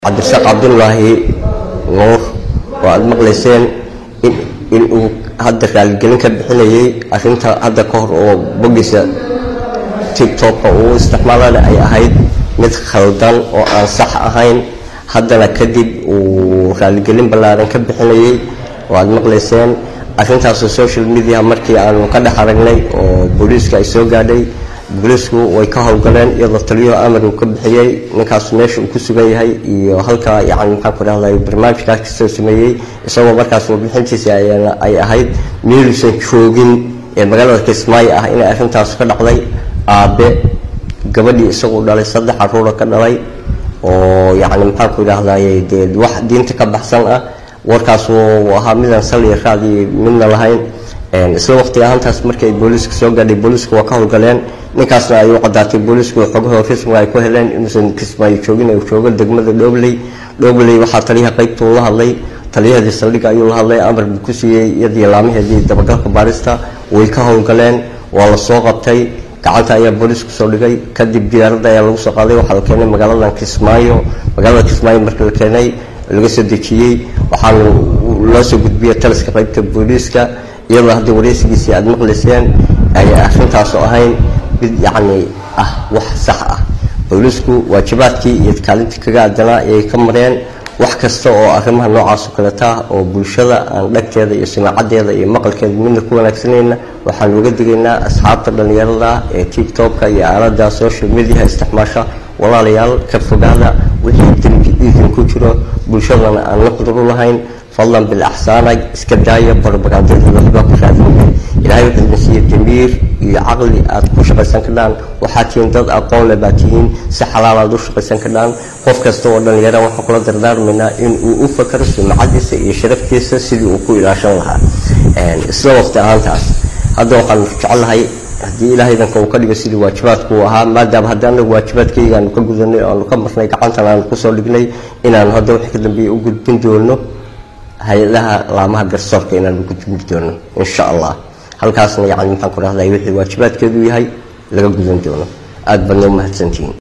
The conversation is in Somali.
cabdirasaaq cabdulaahi nuur oo aada maqlayseen in uu hadda raaligelin ka bixinayay arinta hadda ka hor oo bogiisa tigtobka uu isticmaalana ay ahayd mid khaldan oo aan sax ahayn haddana kadib uu raaligelin ballaaran ka bixinayay oo aada maqlayseen arintaasoo social media markii aanu ka dhex aragnay oo booliiska ay soo gaadhay booliisku way ka howlgaleen iyadoo taliyo amar uu ka bixiyey ninkaas meesha uu ku sugan yahay iyo halka yani maxaan ku dhahday barnaamijkaas kasoo sameeyey isagoo markaas warbixintiisa ay ahayd meeluusan joogin ee magaalada kismaayo ah inay arrintaas ka dhacday aabe gabadhii isaguu dhalay saddex caruura ka dhalay oo yani maxaan ku idhahday dee wax diinta ka baxsan ah warkaas uu ahaa midaan saliya raacdi midna lahayn isla waqti ahaantaas markii ay booliiska soo gaadhay booliisku waa ka howlgaleen ninkaasna ay u cadaatay booliisku xogahoo rasmiga ay ku heleen inuusan kismaayo joogin uu joogo degmada dhobley dhobley waxaa taliyaha qaybta uu la hadlay taliyahadii saldhigga ayuu la hadlay amar buu ku siiyey iyadii laamaheedii dabagalka baarista way ka howlgaleen waa la soo qabtay gacanta ayaa booliisku soo dhigay kadib diyaaradda ayaa lagu soo qaaday waxaa la keenay magaaladan kismaayo magaalada kismaayo markii la keenay laga soo dejiyey waxaana loo soo gudbiyey taliska qaybta booliiska iyadoo haddii wareysigiisii aada maqlayseen ay arrintaasoo ahayn mid yacni ah wax sax ah booliisku waajibaadkii iyo kaalintii kaga adanaa ayay ka mareen wax kasta oo arrimaha noocaas oo kaleta oo bulshada aan dhagteeda iyo simaacadeeda iyo maqalkeeda midna ku wanaagsanayna waxaan uga digaynaa asxaabta dhallinyarada ee tictobka iyo aalada social mediaha isticmaasha walaalayaal ka fogaada wixii dembi idinku jiro bulshadana aan la qudur u lahayn fadlan bilaxsaana iska daaya barobagandada waxbaa ku raadinaya ilaahay wuxuu idin siiya damiir iyo caqli aad ku shaqaysan kadhaan waxaad tihiin dad aqoon le baad tihiin si xalaal aad u shaqaysan kadhaan qof kasta oo dhallinyara waxaan kula dardaarmaynaa in uu u fakaro sumcadiisa iyo sharaftiisa sidii uu ku ilaashan lahaa isla waqti ahaantaas hadda waxaan jecelahay haddii ilaahay danka uu ka dhigo sidii waajibaadku uu ahaa maadaama haddii anagu waajibaadkayga aanu ka gudanay oo aanu ka marnay gacantan aanu kusoo dhignay inaanu hadda wixii ka dambeeya u gudbin doono hay-adaha laamaha garsoorka inaanu gudbin doono insha allah halkaasna yani maxaan ku dhahday wixii waajibaadkeedu yahay laga gudan doono aada baadna u mahadsantihiin